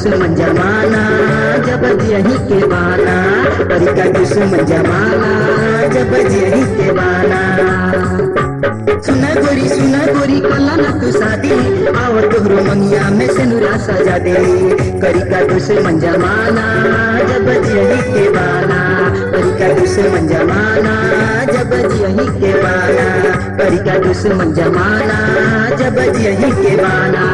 दुश्मन जमाना जब यही के बाना करी का दुश्मन जमाना जब यही के बाना सुना गोरी सुना गोरी कला ना तू शादी आओ तोहरो मंगिया में से नुरा सजा दे करी का दुश्मन जमाना जब यही के बाना करी का दुश्मन जमाना जब यही के बाना करी का दुश्मन जमाना जब यही के बाना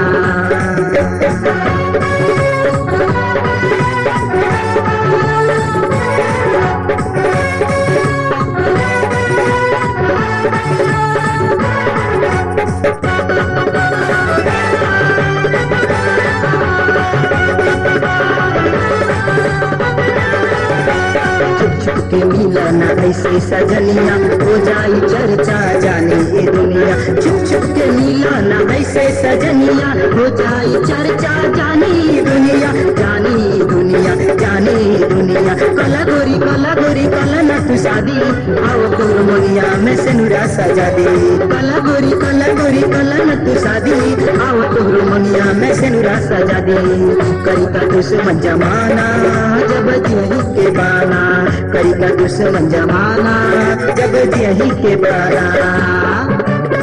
छुप छुप के मिलना ऐसे सजनिया हो जाई चर्चा जाने ये दुनिया छुप छुप के मिलना ऐसे सजनिया हो जाई चर्चा जाने ये दुनिया जाने ये दुनिया जाने ये दुनिया कला गोरी कला गोरी कला ना तू शादी आओ तोर मोनिया में से नुरा सजा दे कला गोरी कला गोरी कला ना तू शादी आओ तोर मोनिया में से नुरा सजा दे करी का दुश्मन जमाना जब यही के बाना करी का दुश्मन जमाना जब यही के बाना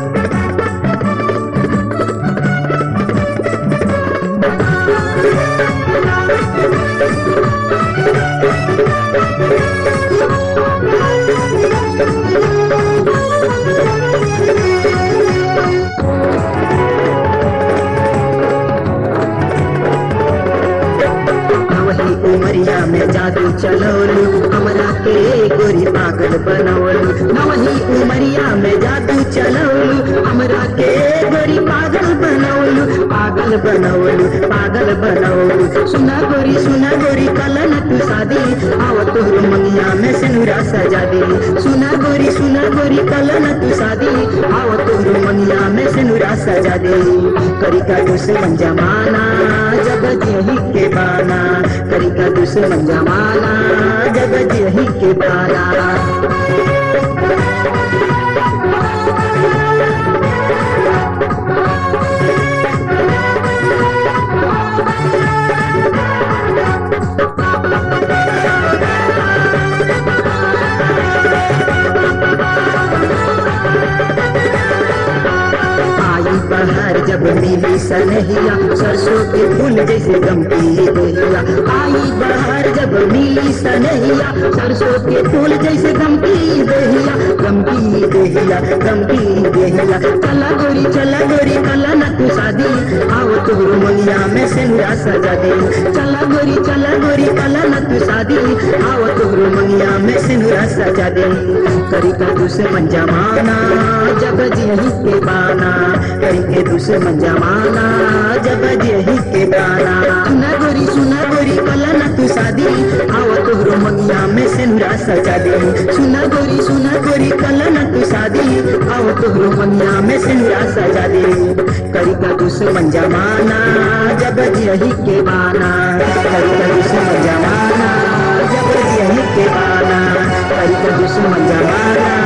वही उमरिया में जादू चलौलू हमरा के गोरी पागल बनौलू न वही उमरिया में जादू चलौलू हमरा के गोरी पागल बनौलू पागल बनौलू पागल बनौलू सुना गोरी सुना गोरी कलन तू शादी आओ तोहर मंगिया में सिनुरा सजा दे सुना गोरी सुना गोरी कलन तू शादी आओ तोहर मंगिया में सिनुरा सजा दे करी का दुश्मन जमाना जब यही के बाना करी का दुश्मन जमाना जब यही के बाना आई बहार जब मिली सनहिया सरसों के फूल जैसे गमती देहिया आई बहार जब मिली सनहिया सरसों के फूल जैसे गमती देहिया गमती देहिया गमती देहिया चला गोरी चला गोरी कला न तू शादी आओ तोहरो मनिया में सिंदूरा सजा दे चला गोरी चला गोरी कला न तू शादी आओ तोहरो मनिया में सिंदूरा सजा दे करी का दुश्मन जमाना जब यही के बाना करी के दुश्मन जमाना जब यही के बाना सुना गोरी सुना गोरी कला न तू शादी आओ तोहरो मनिया में सिंदूरा सजा दे सुना गोरी सुना गोरी कला न तू शादी आओ तोहरो मनिया में सिंदूरा सजा दे करी का दुश्मन जमाना जब यही के बाना करी का दुश्मन जमाना जब यही के बाना करी का दुश्मन जमाना